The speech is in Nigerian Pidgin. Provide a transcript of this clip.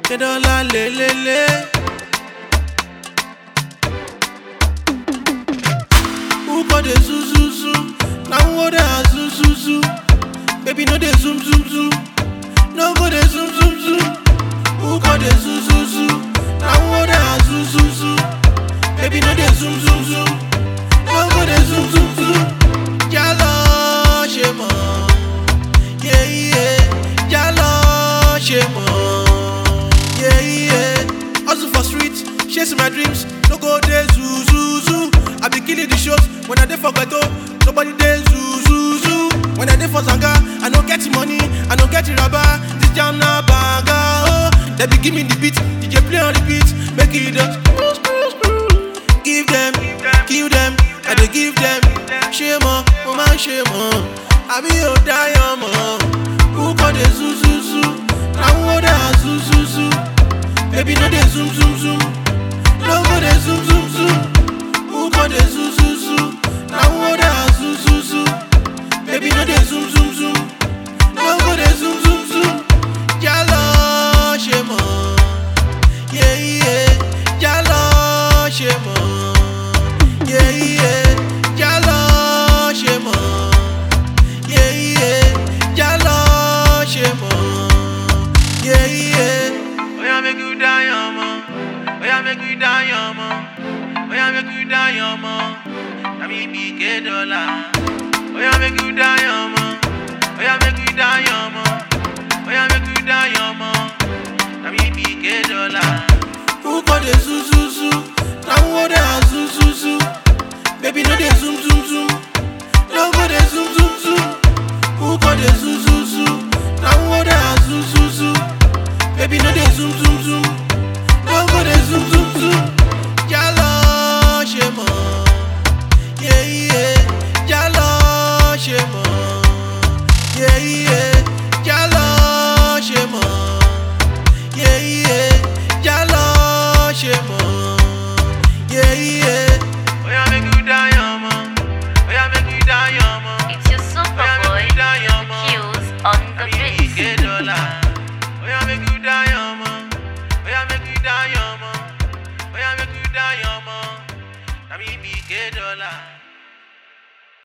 Kedola le le le. Who got the zoo zoo zoo? Now who the zoo zoo zoo? Baby no the zoom zoom zoom. No go the zoom zoom zoom. Who got the zoo zoo zoo? Now who the zoo zoo zoo? Baby no the zoom zoom zoom. No go the zoom zoom zoom. Jalo ṣe mọ̀, yeah yeah. Jalo ṣe mọ̀, yeah yeah. Hustle for street, chasing my dreams. No go dey zoo zoo zoo. I be killing the shows when I dey for ghetto. Nobody dey zoo zoo zoo. When I dey for zanga, I no get money, I no get rubber. This jam na banga oh. They be give me the beat, DJ play on repeat, make it just screw screw screw. Give them, kill them, I dey give them. Shame on, oh man shame on. I be your diamond. Who call the zoo zoo zoo? Now who the zoo zoo zoo? Baby no dey zoom zoom zoom. No go dey zoom zoom zoom. Who call the zoo zoo zoo? Now who the zoo zoo zoo? Baby no dey zoom zoom zoom. No go dey zoom zoom zoom. Jalo ṣe mọ̀, yeah yeah. Jalo ṣe mọ̀, yeah yeah. Jalo ṣe mọ̀, yeah yeah. Jalo ṣe mọ̀, yeah yeah. Oya make you die ọmọ, oya make you die ọmọ, oya make you die ọmọ. Na me be Kedola. Oya make you die ọmọ, oya make you die ọmọ, oya make you die ọmọ. Na me be Kedola. Who got the zoo zoo zoo? Now who the zoo zoo zoo? Baby no dey zoom zoom zoom. No go dey zoom zoom zoom. Who got the zoo zoo zoo? Now who the zoo zoo zoo? Baby no dey zoom zoom zoom. No go dey zoom zoom zoom. Jalo ṣe mọ̀, yeah yeah. Jalo ṣe mọ̀, yeah yeah. Jalo ṣe mọ̀, yeah yeah. Jalo ṣe mọ̀, yeah yeah. Oya make you die ọmọ, oya make you die ọmọ. It's your super boy, Q's on the beat. Kedola. Oya make you die ọmọ. Oya make you die ọmọ. Oya make you die ọmọ. Na me be Kedola.